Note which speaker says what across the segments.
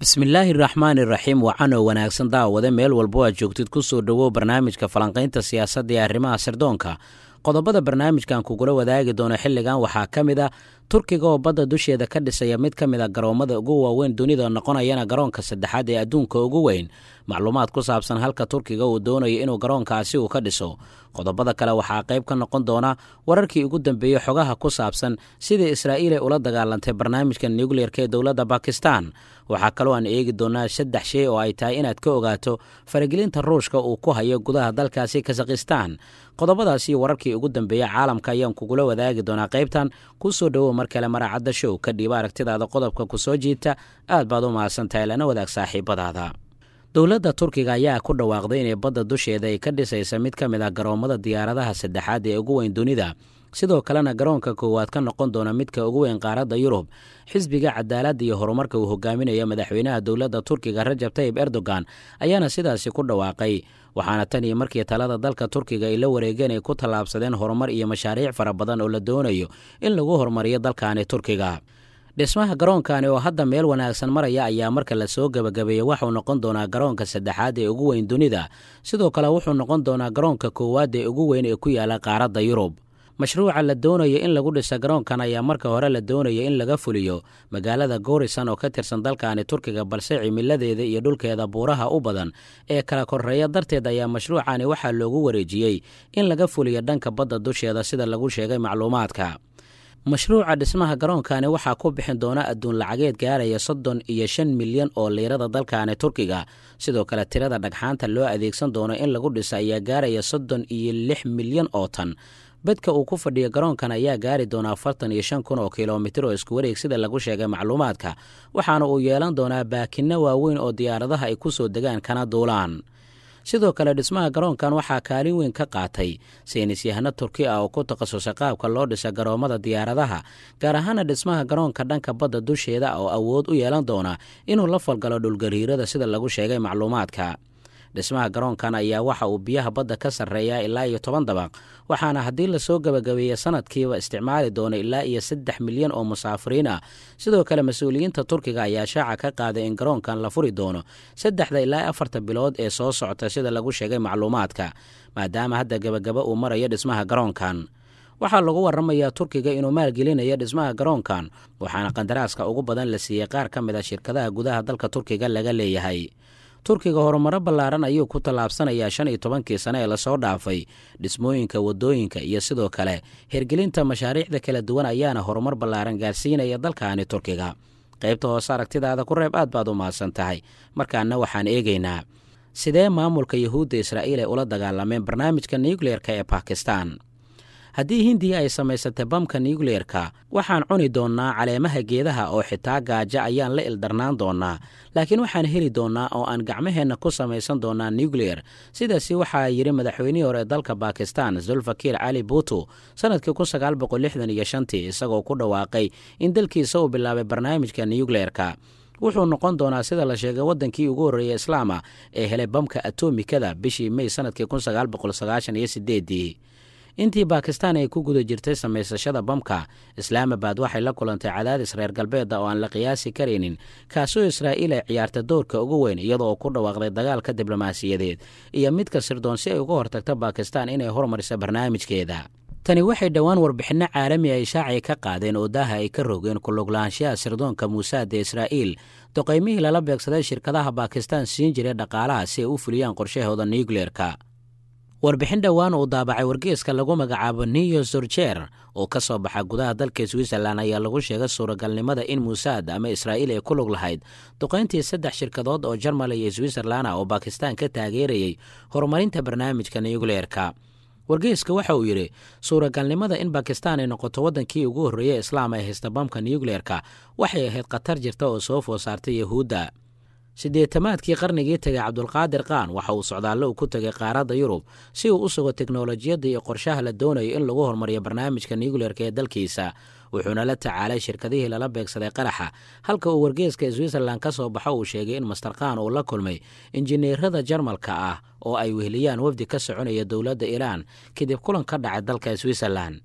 Speaker 1: bismillaahi raxmaani raxiim wacanoo wanaagsan daawade meel walbo aad joogtid ku soo dhowow barnaamijka falanqaynta siyaasadda ee arrimaha sirdoonka qodobada barnaamijkan kugula wadaagi doono xilligan waxaa ka mid ah turkiga oo badda dusheeda ka dhisaya mid ka mid a garoommada ugu waaweyn dunida noqonayana garoonka saddexaad ee adduunka ugu weyn macluumaad ku saabsan halka turkiga uu doonayo inuu garoonkaasi uu ka dhiso qodobada kale waxaa qayb ka noqon doona wararkii ugu dambeeyey xogaha ku saabsan sidai israa'iil ay ula dagaalantay barnaamijka nukliyerka ee dowladda bakistan waxaa kaloo aan eegi doonaa saddex shay oo ay tahay inaad ka ogaato faragelinta ruushka uu ku hayo gudaha dalkaasi kazakhistan qodobadaasi wararkii ugu dambeeya caalamka ayaan kugula wadaagi doonaa qaybtan ku soo dhowow mar kale maracadda show ka dhiiba aragtidaada qodobka ku soo jiita aad baad u mahadsantahay lana wadaag saaxiibadaada dowladda turkiga ayaa ku dhawaaqday inay badda dusheeda ay ka dhisaysa mid ka mid ah garoommada diyaaradaha saddexaad ee ugu weyn dunida sidoo kalena garoonka koowaad ka noqon doona midka ugu weyn qaaradda yurub xisbiga cadaaladda iyo horumarka uu hogaaminayo madaxweynaha dowladda turkiga rajab tayib erdogan ayaana sidaasi ku dhawaaqay waxaana tan iyo markii talada dalka turkiga ay la wareegeen ay ku tallaabsadeen horumar iyo mashaariic fara badan oo la doonayo in lagu horumariyo dalkaani turkiga dhismaha garoonkani oo hadda meel wanaagsan maraya ayaa marka lasoo gebagabeeyey waxuu noqon doonaa garoonka saddexaad ee ugu weyn dunida sidoo kale wuxuu noqon doonaa garoonka koowaad ee ugu weyn ee ku yaala qaaradda yurub mashruuca la doonayo in lagu dhisa garoonkan ayaa marka hore la doonaya in laga fuliyo magaalada goorisan oo ka tirsan dalkaani turkiga balse cimiladeeda iyo dhulkeeda buuraha u badan ee kala koreeya darteed ayaa mashruucani waxaa loogu wareejiyey in laga fuliyo dhanka badda dusheeda sida lagu sheegay macluumaadka mashruuca dhismaha garoonkani waxaa ku bixin doona adduun lacageed gaaraya soddon iyo shan milyan oo liirada dalkaani turkiga sidoo kale tirada dhagxaanta loo adeegsan doono in lagu dhiso ayaa gaaraya soddon iyo lix milyan oo tan bedka uu ku fadhiyo garoonkan ayaa gaari doona afartan iyo shan kun oo kilomitir oo isku wareeg sida lagu sheegay macluumaadka waxaana uu yeelan doonaa baakinno waaweyn oo diyaaradaha ay ku soo degaan kana duulaan sidoo kale dhismaha garoonkan waxaa kaalin weyn ka qaatay saynis yahano turki ah oo ku takhasusay qaabka loo dhisa garoommada diyaaradaha gaar ahaana dhismaha garoonka dhanka badda dusheeda oo awood u yeelan doona inuu la falgalo dhulgariirada sida lagu sheegay macluumaadka dhismaha garoonkan ayaa waxa uu biyaha badda ka sarreeyaa ilaa iyo toban dabaq waxaana haddii lasoo gebagabeeya sanadkiiba isticmaali doono ilaa iyo saddex milyan oo musaafiriin ah sidoo kale mas-uuliyiinta turkiga ayaa shaaca ka qaaday in garoonkan la furi doono saddexda ilaa afarta bilood ee soo socota sida lagu sheegay macluumaadka maadaama hadda gebagaba uu marayo dhismaha garoonkan waxaa lagu waramayaa turkiga inuu maalgelinayo dhismaha garoonkan waxaana qandaraaska ugu badan la siiyey qaar ka mid a shirkadaha gudaha dalka turkiga laga leeyahay turkiga horumaro ballaaran ayuu ku tallaabsanayaa shan iyo tobankii sane ee lasoo dhaafay dhismooyinka waddooyinka iyo sidoo kale hirgelinta mashaariicda kala duwan ayaana horumar ballaaran gaarsiinaya dalkaani turkiga qaybta hoose aragtidaada ku reeb aad baad u mahadsan tahay markaana waxaan eegaynaa sidee maamulka yuhuudda israa'iil ay ula dagaalameen barnaamijka nukliyerka ee bakistan haddii hindiya ay samaysatay bamka nukliyerka waxaan cuni doonnaa caleemaha geedaha oo xitaa gaajo ayaan la ildarnaan doonnaa laakiin waxaan heli doonnaa oo aan gacmaheenna ku samaysan doonnaa nukliyer sidaasi waxaa yidhi madaxweynihii hore ee dalka bakistan zulfakir cali buutu sannadkii kun sagaal boqol lixdan iyo shantii isagoo ku dhawaaqay in dalkiisa uu bilaabay barnaamijka nukliyerka wuxuu noqon doonaa sida la sheegay waddankii ugu horreeyey islaama ee helay bamka atomikada bishii mey sannadkii kun sagaal boqol sagaashan iyo sideedii intii bakistan ay ku guda jirtay samaysashada bamka islaamabad waxay la kulantay cadaadis reer galbeeda oo aan la qiyaasi karaynin kaasoo israa'iil ay ciyaarta doorka ugu weyn iyadoo ku dhawaaqday dagaalka diblomaasiyadeed iyo midka sirdoon si ay uga hortagto bakistan inay hormariso barnaamijkeeda tani waxay dhowaan warbixinno caalami ay shaacay ka qaadeen oo daaha ay ka rogeen kuluglaanshaha sirdoonka muusaad ee israa'iil doqaymihii lala beegsaday shirkadaha bakistan siin jiray dhaqaalaha si ay u fuliyaan qorshahooda nukliyerka warbixin dhowaan uu daabacay wargeeska lagu magacaabo new zorjer oo ka soo baxa gudaha dalka switzerlan ayaa lagu sheegay suuragalnimada in muusaad ama israa'iil ay ku lug lahayd duqayntii saddex shirkadood oo jarmal iyo switzerlan ah oo bakistan ka taageerayay horumarinta barnaamijka nukliyerka wargeeska waxa uu yidhi suuragalnimada in bakistan ay noqoto waddankii ugu horreeyey islaam ay haysta bamka nukliyerka waxay ahayd khatar jirta oo soo food saartay yahuudda siddeetamaadkii qarnigii tegay cabdulqaadir qaan waxa uu socdaallo uu ku tegay qaaradda yurub si uu u sugo teknolojiyadda iyo qorshaha la doonayo in lagu horumariyo barnaamijka nukliyerka ee dalkiisa wuxuuna la tacaalay shirkadihii lala beegsaday qaraxa halka uu wargeeska switzerlan ka soo baxo uu sheegay in master khan uu la kulmay injineerada jarmalka ah oo ay weheliyaan wafdi ka soconaya dowladda iiraan kadib kulan ka dhacay dalka switzerlan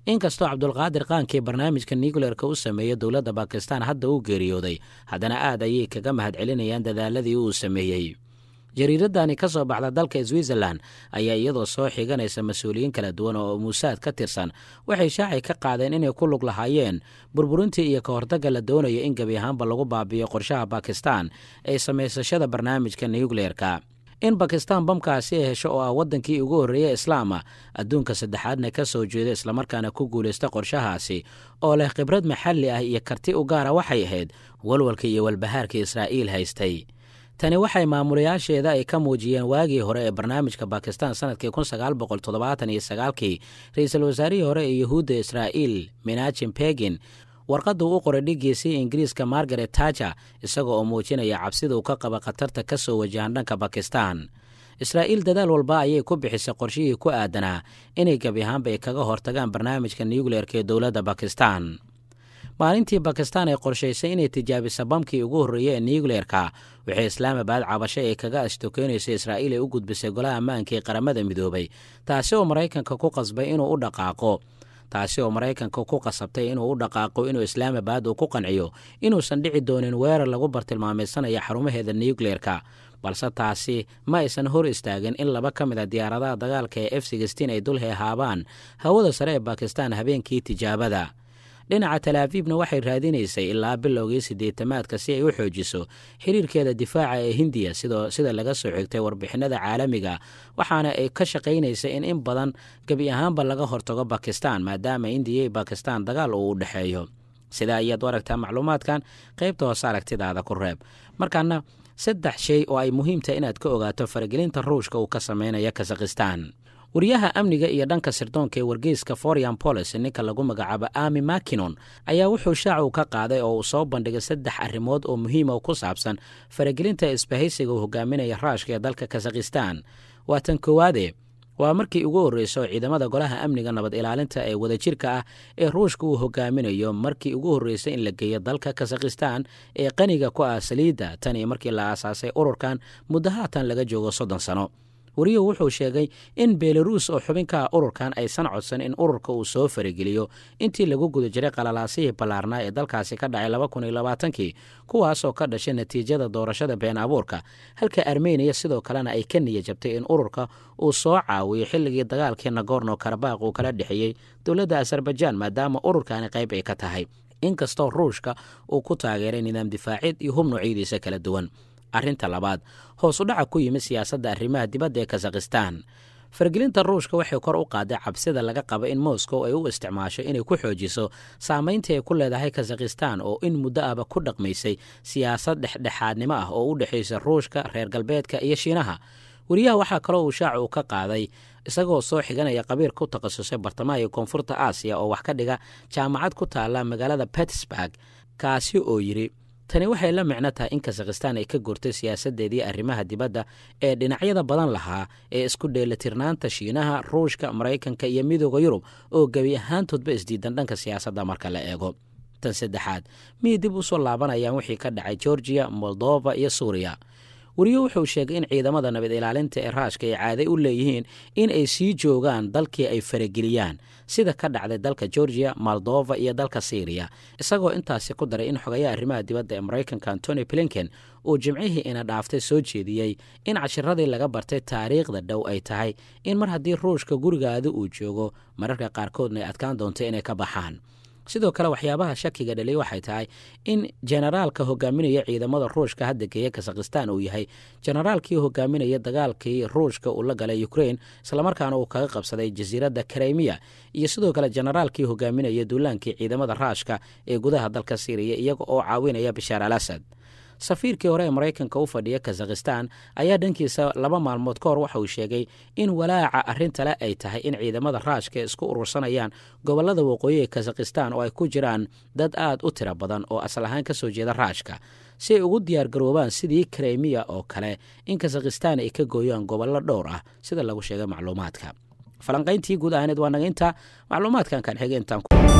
Speaker 1: inkastoo cabdulqaadir qaankii barnaamijka nucleerka u sameeyey dowladda bakistan hadda uu geeriyooday haddana aad ayay kaga mahad celinayaan dadaaladii uu sameeyey jariiradani ka soo baxda dalka switzerlan ayaa iyadoo soo xiganaysa mas-uuliyiin kala duwan oo muusaad ka tirsan waxay shaacay ka qaadeen inay ku lug lahaayeen burburintii iyo ka hortagga la doonayo in gebi ahaanba lagu baabiyo qorshaha bakistan ee samaysashada barnaamijka nucleerka in bakistan bamkaasi ay hesho oo ah waddankii ugu horreeyey islaama adduunka saddexaadna ka soo jeeda islamarkaana ku guulaysta qorshahaasi oo leh khibrad maxalli ah iyo karti u gaara waxay ahayd walwalka iyo walbahaarka israa'iil haystay tani waxay maamulayaasheeda ay ka muujiyeen waagii hore ee barnaamijka bakistan sanadkii kun sagaal boqol toddobaatan iyo sagaalkii ra-iisul wasaarihii hore ee yuhuudda israa'iil minajim begin warqaddu u qoray dhigiisii ingiriiska margaret taja isaga oo muujinaya cabsida uu ka qaba khatarta ka soo wajahan dhanka bakistan israa'iil dadaal walba ayay ku bixisay qorshihii ku aadanaa inay gebi ahaanba ay kaga hortagaan barnaamijka nucleerka ee dowladda bakistan maalintii bakistan ay qorshaysay inay tijaabisa bamkii ugu horreeyey ee nucleerka waxay islaamabad cabasho ay kaga ashtokeynaysa israa'iil ay u gudbisay golaha ammaanka ee qaramada midoobay taasi oo maraykanka ku qasbay inuu u dhaqaaqo taasi oo maraykanka ku qasabtay inuu u dhaqaaqo inuu islaamabad uu ku qanciyo inuusan dhici doonin weerar lagu bartilmaamaysanaya xarumaheeda nucleerka balse taasi ma aysan hor istaagin in laba ka mid a diyaaradaha dagaalka ee f sixteen ay dul heehaabaan hawada sare ee bakistan habeenkii tijaabada dhinaca talaafiibna waxay raadinaysay ilaa bilowgii siddeetamaadka si ay u xoojiso xiriirkeeda difaaca ee hindiya sida laga soo xigtay warbixinada caalamiga waxaana ay ka shaqaynaysay in in badan gebi ahaanba laga hortago bakistan maadaama indiya iyo bakistan dagaal uu u dhexeeyo sidaa ayaad u aragtaa macluumaadkan qaybta hoose aragtidaada ku reeb markaana saddex shay oo ay muhiimtahay inaad ka ogaato faragelinta ruushka uu ka samaynaya kazakhistan wariyaha amniga iyo dhanka sirdoonka ee wargeyska forian bolis ninka lagu magacaabo ami makinon ayaa wuxuu shaacu ka qaaday oo uu soo bandhigay saddex arrimood oo muhiima oo ku saabsan faragelinta isbahaysiga uu hogaaminaya raashka ee dalka kazakhistan waa tan koowaade waa markii ugu horreysa oo ciidamada golaha amniga nabad ilaalinta ee wadajirka ah ee ruushka uu hogaaminayo markii ugu horreysay in la geeyo dalka kazakhistan ee qaniga ku ah saliidda tan iyo markii la aasaasay ururkan muddo haatan laga joogo soddon sano wariyuhu wuxuu sheegay in belaruus oo xubin ka ah ururkan aysan codsan in ururka uu soo farageliyo intii lagu guda jiray qalalaasihii ballaarnaa ee dalkaasi ka dhacay laba kun iyo labaatankii kuwaasoo ka dhashay natiijada doorashada been abuurka halka armeniya sidoo kalena ay ka niya jabtay in ururka uu soo caawiyo xilligii dagaalkii nagorno karabaq uu kala dhexeeyey dowladda azerbaijaan maadaama ururkani qayb ay ka tahay inkastoo ruushka uu ku taageeray nidaam difaacid iyo hub noocyadiisa kala duwan arrinta labaad hoos u dhaca ku yimid siyaasadda arrimaha dibadda ee kazakhistan fargelinta ruushka waxay kor u qaaday cabsida laga qaba in moscow ay u isticmaasho inay ku xoojiso saamayntii ay ku leedahay kazakhistan oo in muddo ahba ku dhaqmaysay siyaasad dhexdhexaadnimo ah oo u dhexaysa ruushka reer galbeedka iyo shiinaha wariyaha waxaa kaloo uu shaacu u ka qaaday isagoo soo xiganaya qabiil ku takhasusay bartamaha iyo koonfurta aasiya oo wax ka dhiga jaamacad ku taalla magaalada pittsburg kaasi oo yidhi tani waxay la micno tahay in kazakhistan ay ka gurtay siyaasaddeedii arrimaha dibadda ee dhinacyada badan lahaa ee isku dheelitirnaanta shiinaha ruushka maraykanka iyo midooda yurub oo gebi ahaantoodba isdiidan dhanka siyaasadda marka la eego tan saddexaad miyay dib u soo laabanayaan wixii ka dhacay georgiya moldova iyo suuriya wariyo wuxuu sheegay in ciidamada nabad ilaalinta ee raashka ay caaday u leeyihiin in ay sii joogaan dalkii ay farageliyaan sida ka dhacday dalka georgiya moldova iyo dalka syriya isagoo intaasi ku daray in xogayaha arrimaha dibadda ee maraykanka antony blinken uu jimcihii ina dhaaftay soo jeediyey in cashiradii laga bartay taariikhda dhow ay tahay in mar haddii ruushka gurigaada uu joogo mararka qaarkoodna ay adkaan doonto inay ka baxaan sidoo kale waxyaabaha shakiga dhaliy waxay tahay in jenaraalka hogaaminaya ciidamada ruushka hadda geeya kazakhistan uu yahay jenaraalkii hogaaminaya dagaalkii ruushka uu la galay ukrain islamarkaana uu kaga qabsaday jasiiradda krimiya iyo sidoo kale jenaraalkii hogaaminaya duulaankii ciidamada raashka ee gudaha dalka syriya iyaga oo caawinaya bashaar al asad safiirkii hore ee maraykanka u fadhiya kazakhistan ayaa dhankiisa laba maalmood ka hor waxa uu sheegay in walaaca arrintale ay tahay in ciidamada raashka isku urursanayaan gobollada waqooyi ee kazakhistan oo ay ku jiraan dad aad u tiro badan oo asal ahaan ka soo jeeda raashka si ay ugu diyaargaroobaan sidii krimiya oo kale in kazakhistan ay ka gooyaan gobollo dhowr ah sida lagu sheegay macluumaadka falanqayntii guud ahaaneed waa naga intaa macluumaadkan kan xigeentaan